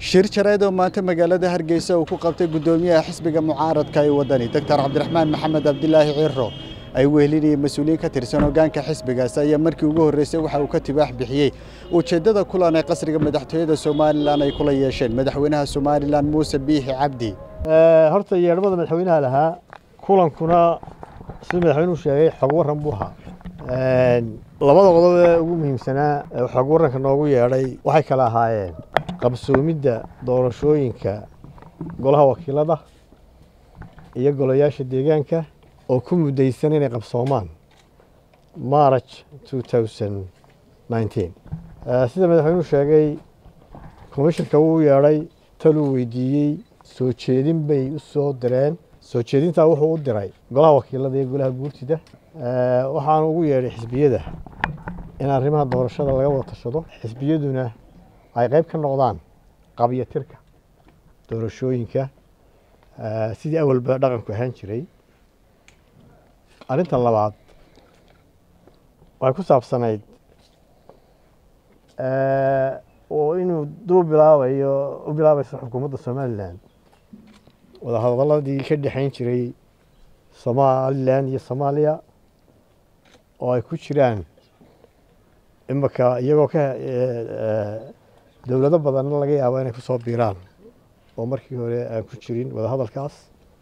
shir jareed oo maanta magaalada hargeysa uu ku qabtay guddoomiyaha xisbiga mucaaradka ee wadani doctor cabdiraxmaan maxamed cabdilaahi ciro ay wehelinayeen mas-uuliyiin ka tirsan hoggaanka xisbigaas ayaa markii ugu horreysay waxa uu ka tibaax bixiyey ujeeddada kulan ee qasriga madaxtooyada somalilan ay kula yeesheen madaxweynaha somalilan muuse biixi cabdi horta yeedhmada madaxweynaha lahaa kulankuna sida madaxweynuhu sheegay xog waran buu ahaa labada qodob ee ugu muhiimsanaa ee xog waranka noogu yeedhay waxay kala ahaayeen qabsoomidda doorashooyinka golaha wakiilada iyo golayaasha deegaanka oo ku muddaysan inay qabsoomaan march sida madaxweynuhu sheegay komishanka wuu yeedhay taluu weydiiyey soo jeedin bay u soo direen soo jeedintaa wuxuu u diray golaha wakiilada iyo golaha guurtida waxaana ugu yeedhay xisbiyada in arrimaha doorashada laga wada tashado xisbiyaduna ay qayb ka noqdaan qabyatirka doorashooyinka sidii awalba dhaqanku ahaan jiray arrinta labaad waxay ku saabsanayd oo inuu duu bilaabayo u bilaabayso xukuumadda somalilan wadahadaladii ka dhexayn jiray somalilan iyo soomaaliya oo ay ku jiraan imaka iyagoo ka dowlado badanna laga yaabo inay kusoo biiraan oo markii hore aan ku jirin wadahadalkaas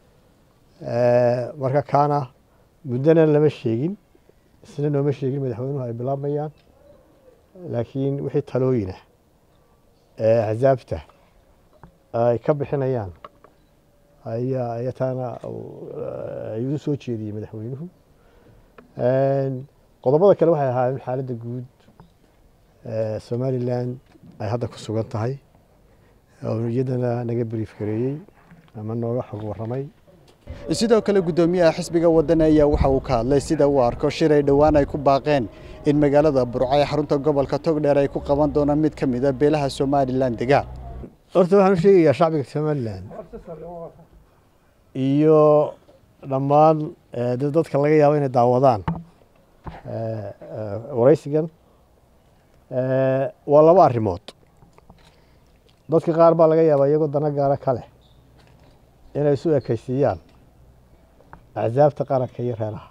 marka kaana muddona lama sheegin isna nooma sheegin madaxweynuhu ay bilaabmayaan laakiin wixii talooyina ee axsaabta ay ka bixinayaan ayaa ayataana ayuu soo jeediyey madaxweynuhu qodobada kale waxay ahaayeen xaaladda guud somalilan ay hadda ku sugan tahay oo iyadana naga brief gareeyey ama nooga xog warramay sidoo kale guddoomiyaha xisbiga wadani ayaa waxa uu ka hadlay sida uu arko shir ay dhowaan ay ku baaqeen in magaalada burco ee xarunta gobolka togdheer ay ku qaban doonaan mid ka mid a beelaha somalilan degaa horta waxaan u sheegayaa shacbiga somalilan iyo dhammaan dadka laga yaabo inay daawadaan waraysigan waa laba arrimood dadka qaar baa laga yaabaa iyagoo dana gaara ka leh inay isu ekaysiiyaan axsaabta qaranka iyo reeraha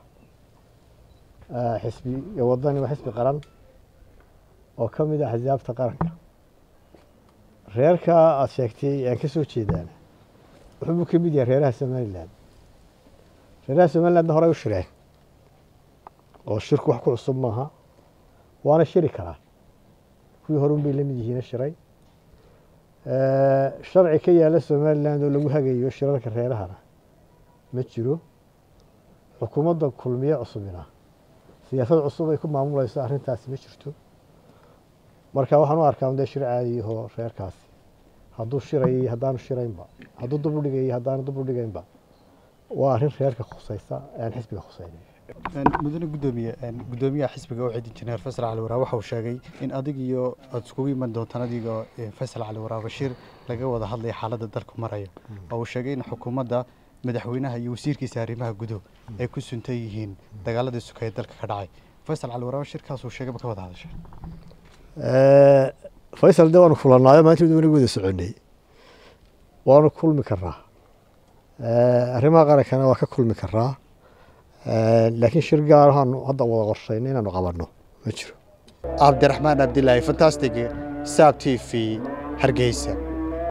xisbiga wadani waa xisbi qaran oo ka mid ah axsaabta qaranka reerka aada sheegtay aan ka soo jeedaana wuxuubuu ka mid yahay reeraha somalilan reeraha somalilandna horey u shireen oo shirku wax ku cusub maaha waana shiri karaa kuwii horun bay la mid yihiina shiray sharci ka yaala somaliland oo lagu hagayo shirarka reerahana ma jiro xukuumadda kulmiye cusubina siyaasad cusub ay ku maamulayso arrintaasi ma jirto marka waxaan u arkaa dee shir caadiyahoo reerkaasi hadduu shirayay haddaanu shiraynba hadduu dub u dhigayay haddaanu dub u dhigaynba waa arrin reerka khusaysa aan xisbiga khusaynayo mudane gudoomiye guddoomiyaha xisbiga oo cid injineer faysal cali waraab waxa uu sheegay in adig iyo aada iskugu iman doontaan adigoo faysal cali waraab bashiir laga wada hadlaya xaaladda dalku maraya oo uu sheegay in xukuumadda madaxweynaha iyo wasiirkiisa arrimaha gudow ay ku suntan yihiin dagaaladii suka ee dalka ka dhacay faysal cali waraab shirkaas uu sheegay ma ka wada hadashay faysal de waanu kulanaayo maanta mid wanaga wada soconay waanu kulmi karaa arrimaha qarankana waa ka kulmi karaa laakiin shir gaar ahaanu hadda wada qorshayno inaanu qabanno ma jiro cabdiraxmaan cabdilaahi fantastic saab t v hargeysa